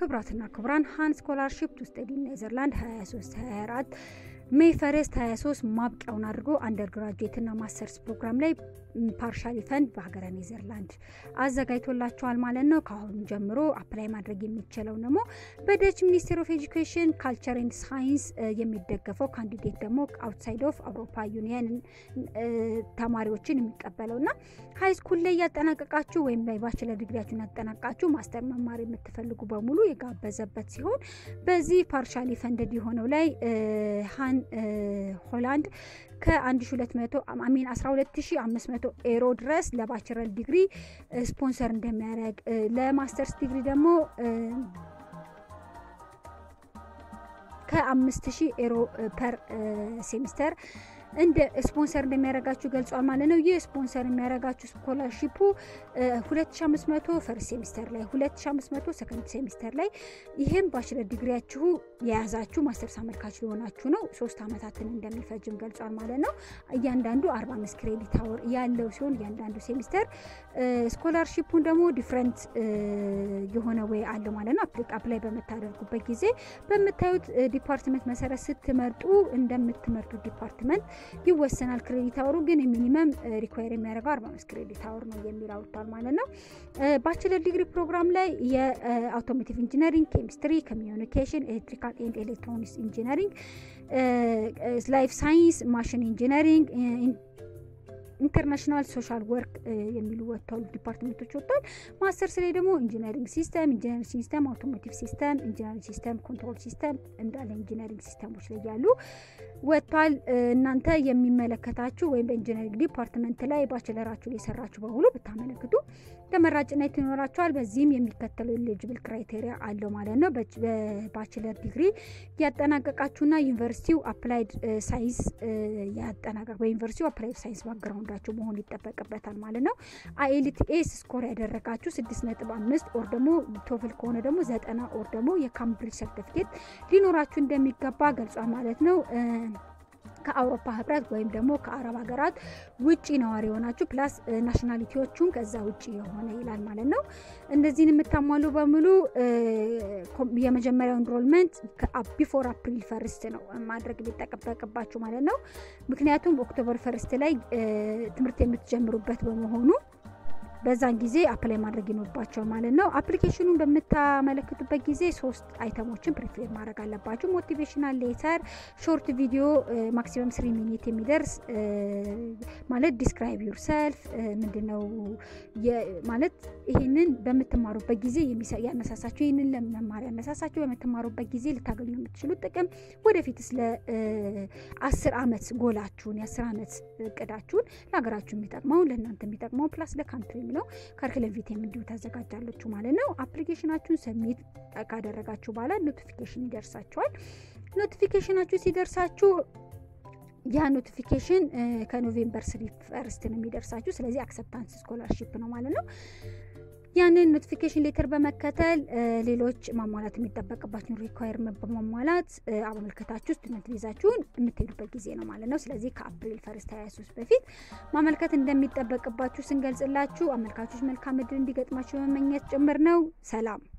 ክቡራትና ክቡራን ሃን ስኮላርሺፕ ቱ ስተዲ ኔዘርላንድ 23 24 ሜይ ፈረስት 23 ማብቂያውን አድርጎ አንደር ግራጁዌትና ማስተርስ ፕሮግራም ላይ ፓርሻሊ ፈንድ በሀገረ ኔዘርላንድ አዘጋጅቶላቸዋል ማለት ነው። ከአሁኑ ጀምሮ አፕላይ ማድረግ የሚችለው ደግሞ በደች ሚኒስቴር ኦፍ ኤጁኬሽን ካልቸር ኤንድ ሳይንስ የሚደገፈው ካንዲዴት ደግሞ አውትሳይድ ኦፍ አውሮፓ ዩኒየን ተማሪዎችን የሚቀበለው ና ሀይ ስኩል ላይ ያጠናቀቃችሁ ወይም ላይ ባችለር ዲግሪያችሁን ያጠናቃችሁ ማስተር መማር የምትፈልጉ በሙሉ የጋበዘበት ሲሆን በዚህ ፓርሻሊ ፈንድድ የሆነው ላይ ሀን ሆላንድ ከ1200 አሚን 12500 ኤሮ ድረስ ለባችለር ዲግሪ ስፖንሰር እንደሚያደርግ ለማስተርስ ዲግሪ ደግሞ ከ5000 ኤሮ ፐር ሴሚስተር እንደ ስፖንሰር እንደሚያደርጋችሁ ገልጿል ማለት ነው። ይህ ስፖንሰር የሚያደርጋችሁ ስኮላርሺፑ 2500 ፈርስት ሴሚስተር ላይ 2500 ሰከንድ ሴሚስተር ላይ ይህም ባችለር ዲግሪያችሁ የያዛችሁ ማስተርስ አመልካች የሆናችሁ ነው። ሶስት አመታትን እንደሚፈጅም ገልጿል ማለት ነው። እያንዳንዱ 45 ክሬዲት አወር ያለው ሲሆን እያንዳንዱ ሴሚስተር ስኮላርሺፑን ደግሞ ዲፍረንት የሆነ ወይ አለው ማለት ነው። አፕላይ በምታደርጉበት ጊዜ በምታዩት ዲፓርትመንት መሰረት ስትመርጡ እንደምትመርጡት ዲፓርትመንት ይወሰናል። ክሬዲት አወሩ ግን ሚኒመም ሪኳየር የሚያደርገው 45 ክሬዲት አወር ነው የሚል አውጥቷል ማለት ነው። ባችለር ዲግሪ ፕሮግራም ላይ የአውቶሞቲቭ ኢንጂነሪንግ፣ ኬሚስትሪ፣ ኮሚዩኒኬሽን፣ ኤሌክትሪካል ኤንድ ኤሌክትሮኒክስ ኢንጂነሪንግ፣ ላይፍ ሳይንስ፣ ማሽን ኢንጂነሪንግ ኢንተርናሽናል ሶሻል ወርክ የሚሉ ወጥተዋል ዲፓርትሜንቶች ወጥተዋል። ማስተርስ ላይ ደግሞ ኢንጂነሪንግ ሲስተም፣ ኢንጂነሪንግ ሲስተም፣ አውቶሞቲቭ ሲስተም፣ ኢንጂነሪንግ ሲስተም፣ ኮንትሮል ሲስተም እንዳለ ኢንጂነሪንግ ሲስተሞች ላይ ያሉ ወጥቷል። እናንተ የሚመለከታችሁ ወይም በኢንጂነሪንግ ዲፓርትመንት ላይ ባችለራችሁ ላይ የሰራችሁ በሙሉ ብታመለክቱ ተመራጭነት ይኖራቸዋል። በዚህም የሚከተለው ኤሊጅብል ክራይቴሪያ አለው ማለት ነው። በባችለር ዲግሪ ያጠናቀቃችሁና ዩኒቨርሲቲው አፕላይድ ሳይንስ ያጠናቀቅ በዩኒቨርሲቲው አፕላይድ ሳይንስ ባክግራውንዳችሁ መሆን ይጠበቅበታል ማለት ነው። አይኤልቲኤስ ስኮር ያደረጋችሁ ስድስት ነጥብ አምስት ኦር ደግሞ ቶፍል ከሆነ ደግሞ ዘጠና ኦር ደግሞ የካምብሪጅ ሰርቲፊኬት ሊኖራችሁ እንደሚገባ ገልጿል ማለት ነው። ከአውሮፓ ህብረት ወይም ደግሞ ከአረብ ሀገራት ውጭ ነዋሪ የሆናችሁ ፕላስ ናሽናሊቲዎቹን ከዛ ውጭ የሆነ ይላል ማለት ነው። እነዚህን የምታሟሉ በሙሉ የመጀመሪያው ኢንሮልመንት ቢፎር አፕሪል ፈርስት ነው ማድረግ የሚጠበቅባችሁ ማለት ነው። ምክንያቱም ኦክቶበር ፈርስት ላይ ትምህርት የምትጀምሩበት በመሆኑ በዛን ጊዜ አፕላይ ማድረግ ይኖርባቸው ማለት ነው። አፕሊኬሽኑን በምታመለክቱበት ጊዜ ሶስት አይተሞችን ፕሪፌር ማድረግ አለባችሁ። ሞቲቬሽናል ሌተር፣ ሾርት ቪዲዮ ማክሲመም ስሪ ሚኒት የሚደርስ ማለት ዲስክራይብ ዩር ሰልፍ ምንድን ነው ማለት ይህንን በምትማሩበት ጊዜ ያነሳሳችሁ ይህንን ለመማር ያነሳሳችሁ በምትማሩበት ጊዜ ልታገኙ የምትችሉት ጥቅም ወደፊት ስለ አስር አመት ጎላችሁን የአስር አመት እቅዳችሁን ለሀገራችሁ የሚጠቅመውን ለእናንተ የሚጠቅመውን ፕላስ ለካንትሪ ነው ካሪክለም ቪቴም እንዲሁ ታዘጋጃለችሁ ማለት ነው። አፕሊኬሽናችሁን ሰሚት ካደረጋችሁ በኋላ ኖቲፊኬሽን ይደርሳችኋል። ኖቲፊኬሽናችሁ ሲደርሳችሁ ያ ኖቲፊኬሽን ከኖቬምበር ስሪ ፈርስት ነው የሚደርሳችሁ። ስለዚህ አክሰፕታንስ ስኮላርሺፕ ነው ማለት ነው። ያንን ኖቲፊኬሽን ሌተር በመከተል ሌሎች ማሟላት የሚጠበቅባችሁን ሪኳየርመንት በማሟላት አመልከታችሁ ስቱደንት ቪዛችሁን የምትሄዱበት ጊዜ ነው ማለት ነው። ስለዚህ ከአፕሪል ፈርስት 23 በፊት ማመልከት እንደሚጠበቅባችሁ ስንገልጽላችሁ አመልካቾች መልካም እድል እንዲገጥማችሁ በመመኘት ጭምር ነው። ሰላም